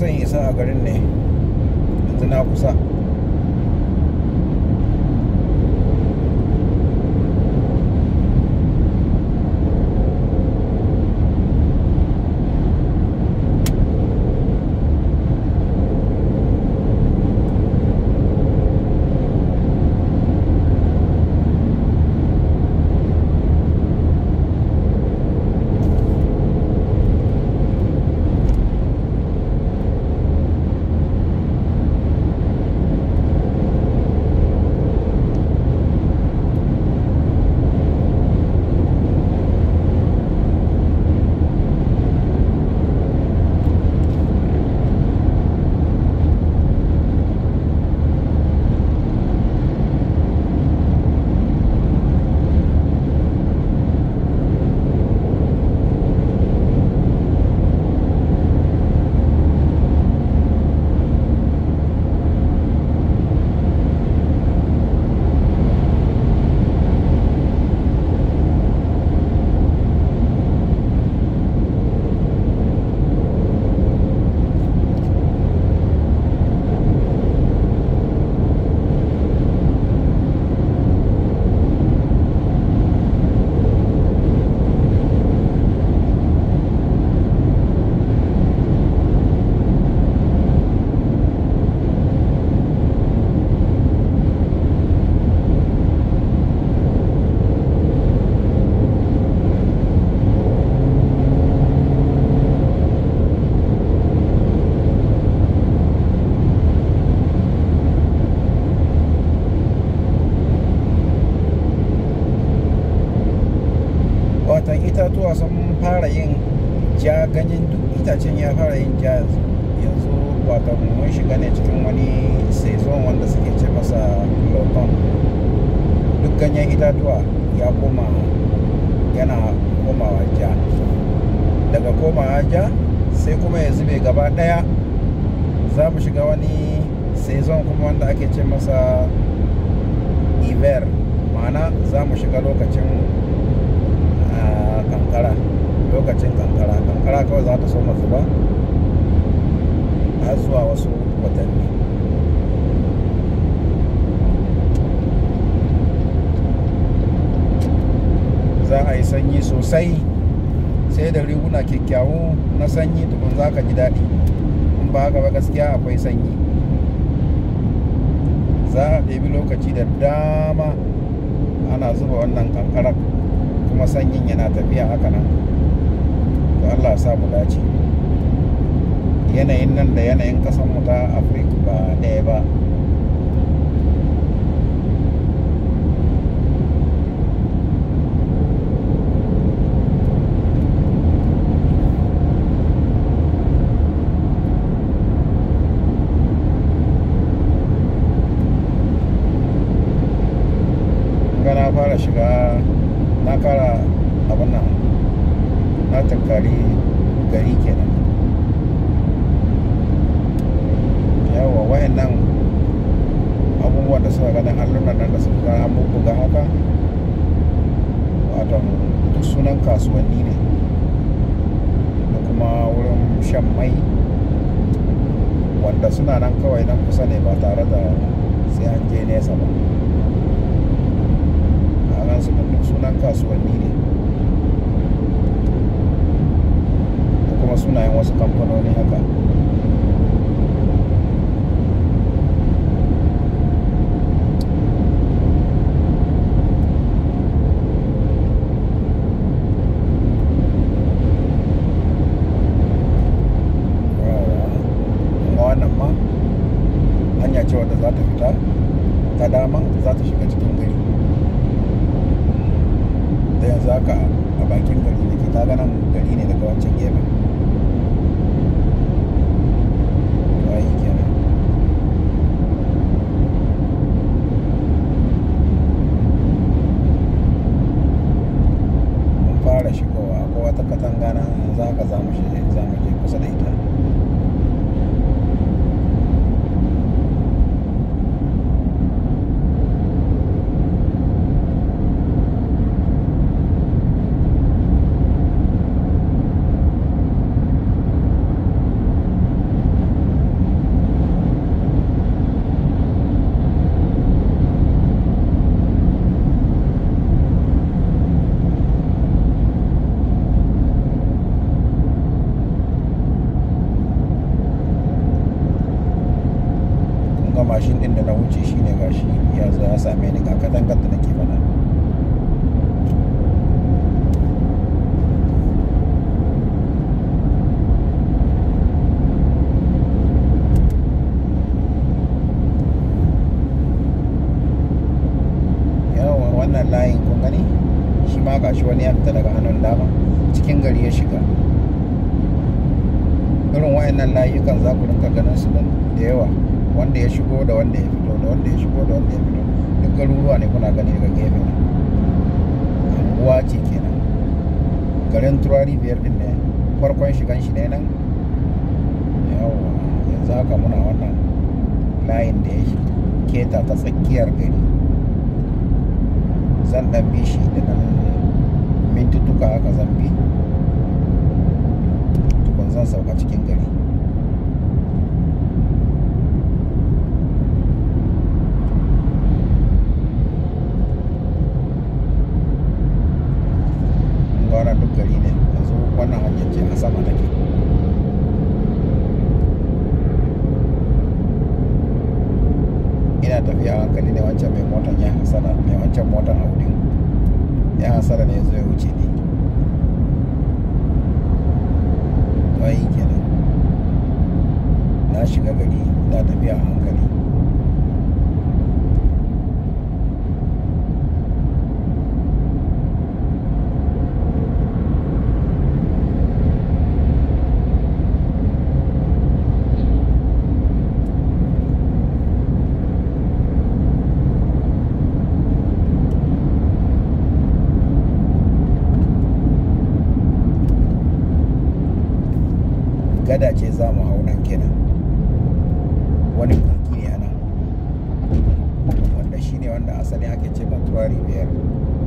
kusan isa a garin ne yanzu na kusa watan itatuwa sun fara yin ja ganyen duk itacen ya fara yin ja yanzu yanzu watan mun shiga ne cikin wani sezon wanda suke ce masa loton duk ganyen itatuwa ya koma yana komawa ja daga komawa ja sai kuma ya zube gaba daya za mu shiga wani sezon kuma wanda ake ce masa iver ma'ana za mu shiga lokacin kankara lokacin kankara kankara kawai za ta so zuba har zuwa wasu watanni za a yi sanyi sosai sai da riguna kyakkyawu na sanyi tukun za ka ji daɗi in ba haka ba gaskiya akwai sanyi za a ɗebi lokaci da dama ana zuba wannan kankarar kuma sanyin yana tafiya haka nan to Allah sa mu dace yanayin nan da yanayin ƙasar mu ta afirka ba ɗaya ba na fara shiga na kara abin nan na tankari gari kenan yawa wayan nan abubuwan da suka ganin allunan nan da suka ga an bubbuga haka wato duk sunan kasuwanni ne da kuma wurin shan mai wanda suna nan kawai nan kusa ne ba tare da sai an je nesa ba a su duk sunan kasuwanni ne da kuma sunayen wasu kamfanoni haka wannan ma hanya ce wadda za ta fita ta dama za ta shiga cikin gari da yanzu haka a bakin gari da ke ta ganin gari ne daga wancan gefen wayi kenan mun fara shigowa akwai wata katanga na yanzu haka za mu je kusa da ita ga mashin din da na wuce shine gashi ya zo ya same ni ga katangar da nake faɗa yawan wannan layin kun gani shi ma gashi wani ya fita daga hannun dama cikin gari ya shiga irin wayannan layukan za ku rinka ganin su da yawa wanda ya shigo da wanda ya fito da wanda ya shigo da wanda ya fito duk garuruwa ne kuna gani daga gefe na anguwa ce kenan garin turari biyar din ne farkon shigan shi ne nan yawa yanzu haka muna wannan layin da ya keta ta tsakiyar gari zan dan bi shi da nan mintutuka haka zan bi tukun zan sauka cikin gari gwara duk gari ne yanzu wannan hanyar ce a sama take ina tafiya hankali ne wancan mai motan ya hasara mai wancan motan audin ya hasara ne zai wuce ne bayi kenan na shiga gari na tafiya a hankali gada ce za mu hau nan kenan wani kogi ne a nan wanda shi ne wanda asali ake ce ma turari biyar